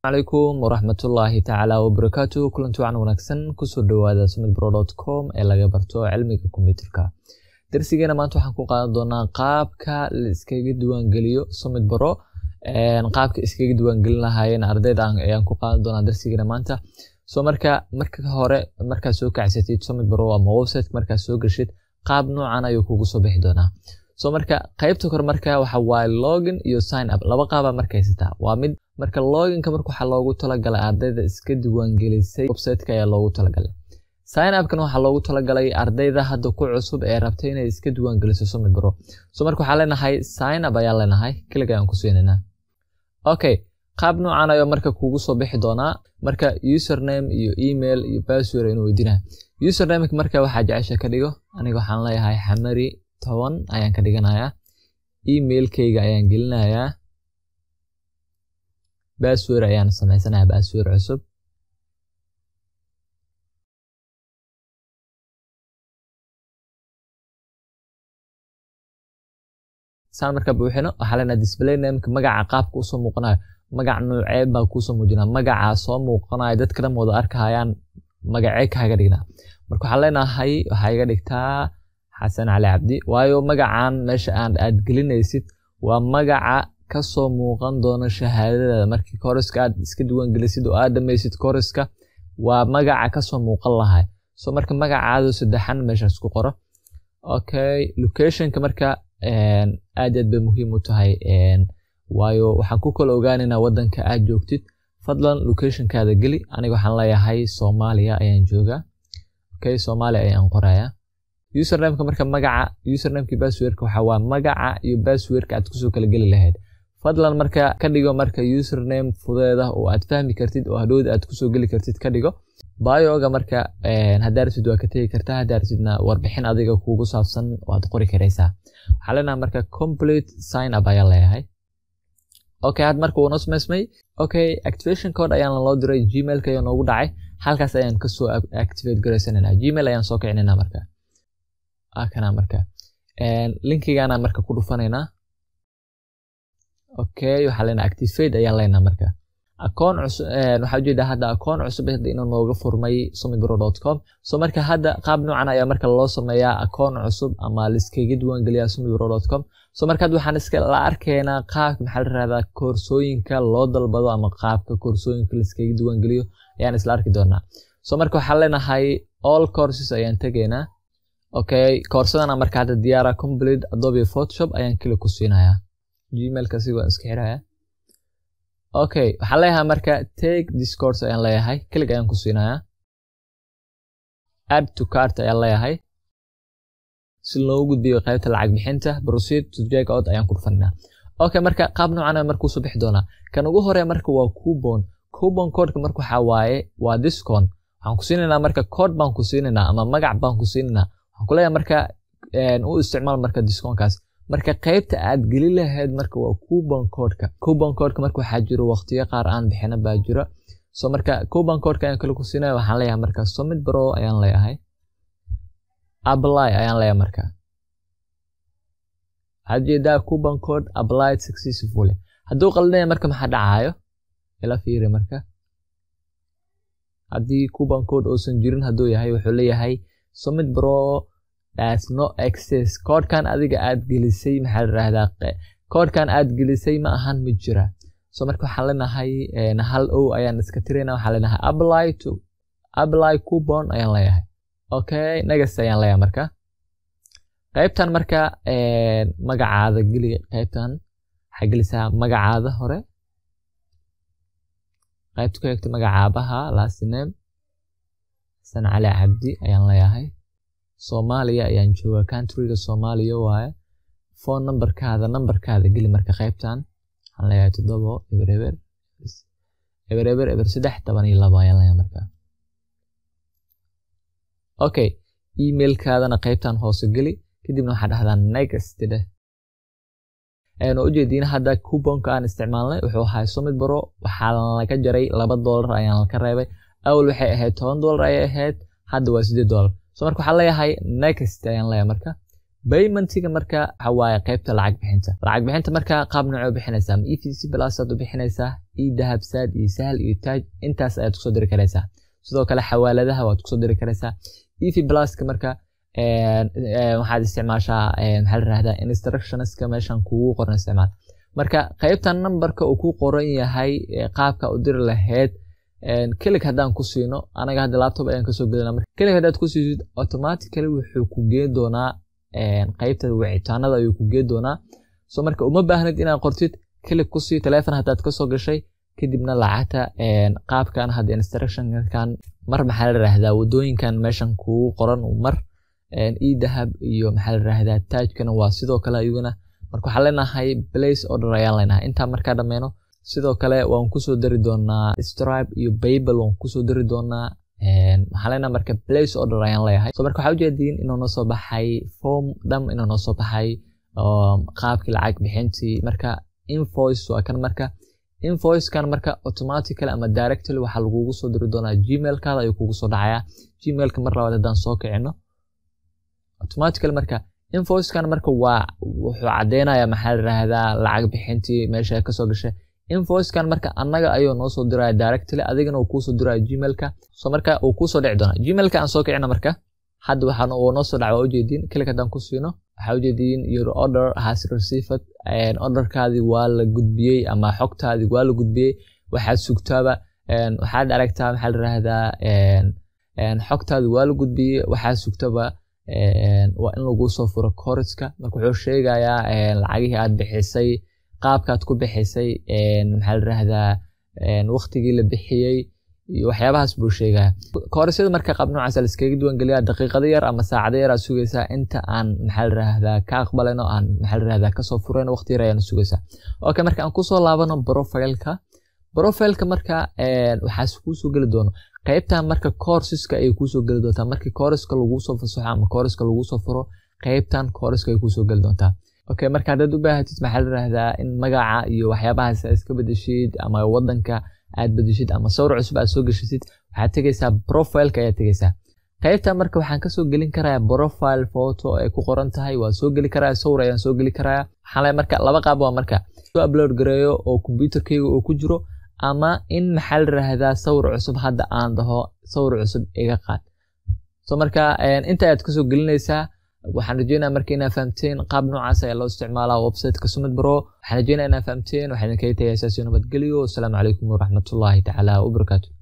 calaykum waraxmatullaahi tacaala wabarakaatu kulanti wacan wanaagsan kusoo dhawaada sumidbro com ee laga barto cilmiga kombyuterka darsigeena maanta waxaan ku qaadan doonaa qaabka la iskaga diiwaangeliyo sumid baro qaabka iskaga diiwaangelin lahaayeen ardayda ayaan ku qaadan doonaa darsigeena maanta so marka marka hore markaad soo kacsatid sumid baro ama website markaad soo gashid qaab noocan ayuu kugu soo bixi doonaa so marka qaybta kore marka waxa waaye login iyo sign up laba qaaba marka haysataa waa mid marka loginka marka waxaa loogu talagalay ardayda iska diiwaangelisay websiteka ayaa loogu talagalay sign upkan waxaa loogu talagalay ardayda hadda ku cusub ee rabtay inay iska diiwaangeliso sumid baro so marka waxaa leenahay sign up ayaa leenahay kelig ayaan ku siinanaa okay qaab noocan ayuu marka kugu soo bixi doonaa marka username iyo email iyo password inuu weydiinaya usernameka marka waxaa jecesha ka dhigo aniga waxaan leeyahay xamari toban ayaan ka dhiganayaa emailkayga ayaan gelinayaa basword ayaan samaysanaya basword cusub saan marka buuxino waxaa leenahay display nameka magaca qaabka usoo muuqanayo magac nooceed baa kuusoo muujinaa magacaa soo muuqanayo dadka dhan wada arkahayaan magacee kaaga dhignaa marka waxaa leenahay waxaa iga dhigtaa xasan cali cabdi waayo magacan meesha aan aad gelinaysid waa magaca kasoo muuqan doona shahaadadaada markii koriska aad iska diiwaangelisid oo aad dhamaysid koriska waa magaca kasoo muuqan lahay so marka magacaado saddexan meeshaas ku qoro okay locationka marka aad aad bay muhiim u tahay waayo waxaan ku kala ogaanaynaa wadanka aad joogtid fadlan locationkaada geli aniga waxaan leeyahay soomaaliya ayaan joogaa okay soomaaliya ayaan qorayaa usernameka marka magaca usernameki passwordka waxa waa magaca iyo passwordka aad kusoo kala geli lahayd fadlan marka ka dhigo marka username fudeeda oo aad fahmi kartid oo hadhowda aad kusoo geli kartid ka dhigo bioga marka haddaa rabtid waa ka tegi kartaa haddaa rabtidna warbixin adiga kugu saabsan waad qori karaysaa waxaa leenahay marka complete sign up ayaa leeyahay okay had marka uuna samaysmay okay activation code ayaan loo diray gmailka ayaa noogu dhacay halkaas ayaan kasoo activate garaysanayna gmail ayaan soo kicinayna marka kana marka linkigaana marka ku dhufanaynaa okay waxaa leenahay activate ayaan leenahay marka akoon cusub waxaa ujeedaa hadda akoon cusub hadda inuu nooga furmay sumidbro com so marka hadda qaab noocan ayaa marka loo sameeyaa akoon cusub ama liskaga diiwaangeliyaa sumidbro com so marka hadda waxaan iska la arkaynaa qaabka maxaa la rahdaa koorsooyinka loo dalbado ama qaabka koorsooyinka liskaga diiwaangeliyo ayaan isla arki doonaa so marka waxaan leenahay all courses ayaan tegaynaa okay koorsadana marka hadda diyaara complete adobe photoshop ayaan kili ku siinayaa gmailka si waan iska xiraya okay waxaan leeyahay marka take this course ayaan leeyahay kilig ayaan ku siinayaa add to cart ayaan leeyahay si loogu gudbiyo qaybta lacag bixinta proceed to check out ayaan ku dhufanaa okay marka qaab noocan marka kusoo bixi doonaa kan ugu hore marka waa coupon coupon codeka marka waxaa waaye waa discount waxaan ku siinaynaa marka code baan ku siinaynaa ama magac baan ku siinaynaa waxaan kuleeyahay marka u isticmaal marka discoonkaas marka qaybta aad geli lahayd marka waa coupon codeka coupon codeka marka waxaa jiro waqtiyo qaar aan bixina baa jiro so marka coupon codeka ayaan kale ku siinaya waxaan leeyahay marka summit bro ayaan leeyahay apply ayaan leeyahay marka waxaad jeedaa coupon code applied successfully hadduu qaldinaya marka maxaa dhacayo ila fiiri marka haddii coupon code uusan jirin hadduu yahay wuxuu leeyahay summit bro das no access koodhkan adiga aad gelisay maxaa la rahdaa koodhkan aad gelisay ma ahan ma jira so marka waxaan leenahay hal o ayaan iska tirayna waxaan leenahay apply to apply coupon ayaan leeyahay okay next ayaan leeyahay marka qaybtan marka magacaada geli qaybtan waxaa gelisaa magacaada hore qaybta ku xigta magacaabaha last name xasan cali cabdi ayaan leeyahay soomaaliya ayaan joogaa countryga soomaaliya waaye phone numberkaada numberkaada geli marka qaybtan waxaan leeyahay toddobo eber eber eber eber eber saddex toban iyo labo ayaan leeyahay marka okay emailkaadana qaybtan hoose geli kadibna waxaa dhahdaa next dheh ayaan ujeediin hadda couponka aan isticmaalnay wuxuu ahaa summit baro waxaa laga jaray laba doolar ayaan ka reebay awal waxay ahayd toban doolar ayay ahayd hadda waa sideed doolar so marka waxaan leeyahay next ayaan leeyahay marka paymentiga marka waxa waaye qaybta lacag bixinta lacag bixinta marka qaab noocee u bixinaysaa ma e v c plus aad u bixinaysaa e dahab sad iyo sahal iyo taaj intaas ayaad kusoo diri karaysaa sidoo kale xawaaladaha waad kusoo diri karaysaa e v pluska marka waxaad isticmaashaa maxaa la rahdaa instructionska meeshan kugu qoran isticmaal marka qaybta numberka uu ku qoran yahay qaabka u diri lahayd kelig haddaan ku siino anaga hadda laptop ayaan kasoo gelina marka kelig haddaad ku siisid automatically wuxuu ku geen doonaa qaybta wicitaanada ayuu ku geen doonaa so marka uma baahnid inaad qortid kelig ku sii telefon haddaad kasoo gashay kadibna lacagta qaabkan hadda instructionkan mar maxaa la rahdaa wadooyinkan meeshan kugu qoran mar e dahab iyo maxaa la rahdaa taajkana waa sidoo kale ayaguna marka waxaan leenahay place order ayaan leenahay intaa markaa dhammeeno sidoo kale waan kusoo dari doonaa stribe iyo babel waan kusoo dari doonaa waxaan leenahay marka place order ayaan leeyahay so marka waxaa ujeediin inuu noo soo baxay form dham inuu noo soo baxay qaabkii lacag bixintii marka invoice waa kan marka invoicekan marka automatically ama directly waxaa lagugu soo diri doonaa gmailkaada ayuu kugu soo dhacayaa gmailka mar labaad haddaan soo kicino automatically marka invoicekan marka waa wuxuu cadeynayaa maxaa la rahdaa lacag bixintii meesha kasoo gashay invoicekan marka annaga ayuu noo soo diraya directly adigana uu kuusoo diraya gmailka so marka uu kuusoo dhici doonaa gmailka aan soo kicina marka hadda waxaan uu noo soo dhaca waa ujeediin klik haddaan ku siino waxaa ujeediin your order has received orderkaadii waa la gudbiyey ama xogtaadii waa la gudbiyey waxaad sugtaaba waxaad aragtaa maxaa la rahdaa xogtaadii waa la gudbiyey waxaad sugtaba waa in lagu soo furo koriska marka wuxuu sheegayaa lacagihii aad bixisay qaabkaad ku bixisay maxaa la rahdaa waqtigii la bixiyey iyo waxyaabahaas buu sheegaya korisyada marka qaab noocaas la iskaga diiwaangeliyaa daqiiqado yar ama saacado yar aad sugaysaa inta aan maxaa la rahdaa ka aqbalayno aan maxaa la rahdaa kasoo furayno waqti yar ayaan sugaysaa okay marka aan kusoo laabano profileka profileka marka waxaas kuusoo geli doono qaybtan marka courseska ayay kuusoo geli doontaa markii courseska laguu soo fasaxo ama courseska laguu soo furo qaybtan courseska ay kuusoo geli doontaa okay marka haddaad u baahatid maxaa la rahdaa in magaca iyo waxyaabahaas aad iska bedeshid ama wadanka aad bedeshid ama sawir cusub aad soo geshisid waxaad tegeysaa profileka ayaad tegeysaa qaybtan marka waxaan kasoo gelin karayaa profile photo ay ku qoran tahay waa soo geli karaya sawir ayaan soo geli karaya waxaan leeyahay marka laba qaab waa marka soo upload gareeyo oo computerkayga uu ku jiro ama in maxaa la rahdaa sawir cusub hadda aan dhaho sawir cusub iga qaad so marka inta ayaad kasoo gelinaysaa waxaan rajeynaya marka inaa fahamteen qaab noocaas ayaa loo isticmaalaa websiteka sumid bro waxaan rajeynaya inaa fahamteen waxaan idinkaga tagay saasiyo nabadgelyo wasalaamu calaykum waraxmatullaahi tacaala wabarakaatu